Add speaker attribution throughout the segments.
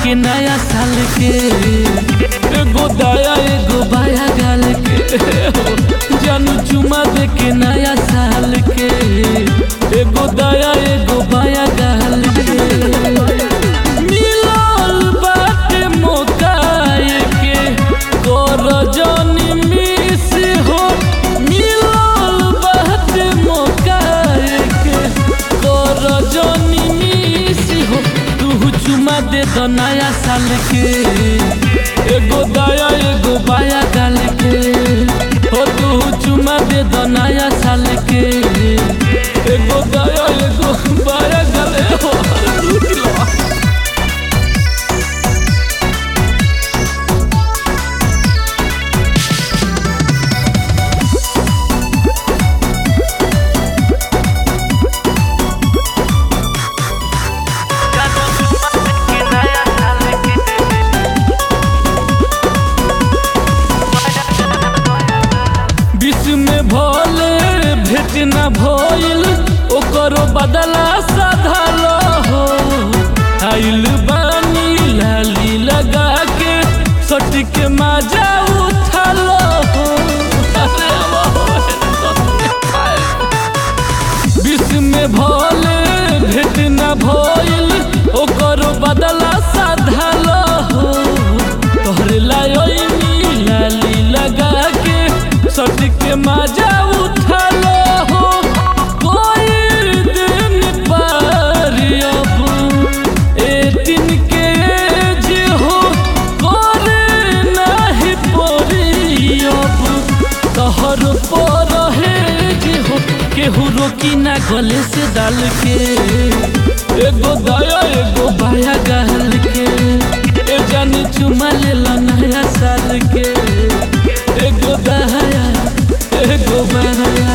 Speaker 1: के नया साल के एगो दाया एगो बाया गाल के जानू चुमा दे के नया साल के एगो दाया एगो बाया गाल के मिलल बाटे मौका के कर जनी मिस हो मिलल बाटे मौका के कर जनी मिस हो तू चुमा दे दो नया साल के एगो दाया एगो बाया गाल के हो तू चुमा दे दो नया साल के एगो दाया एगो बाया गाल हो रुक लो विश्व में भले भेट न भइल ओकरो बदला साधल हो आइल बानी लाली लगा के सट के मजा उठल हो अरे विश्व में भले भेट न भइल ओकरो बदला साधल हो तोहरे लायोनी लाली लगा के सट के मजा उठल हो कोई दिन पार अब एटीन के एज हो करे नाही पड़ी अब तोहर पर हेज हो केहू रोकी ना गले से डाल के एगो दाया एगो बाया गाल के ए जानी चुमा लेला नया साल के एगो दाया एगो बाया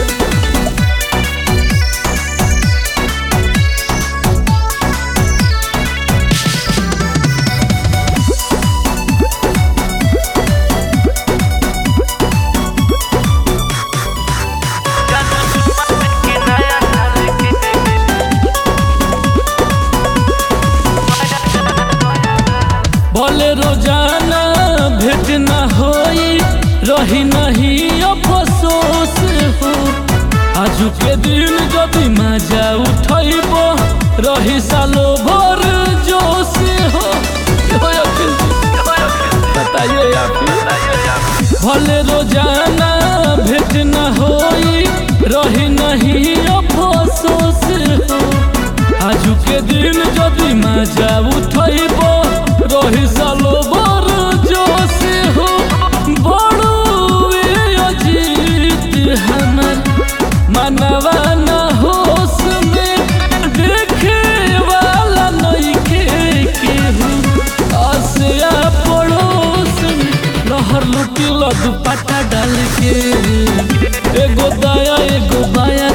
Speaker 1: भले रोजाना भेट न होई रही नहीं अफसोस हो आजू के दिन जदि मजा उठैब रही सालो भर जोश हो बताइए आप भले रोजाना भेट न होई रही नहीं अफसोस हो आजू के दिन जदि मजा उठैब रही सालो बर जोश हो बड़ो अजीत हमर मनवा न होश में देखे वाला नइखे केहू आसिया पड़ोस में लहर लुटिल दुपट्टा डाल के एगो दाया एगो बाया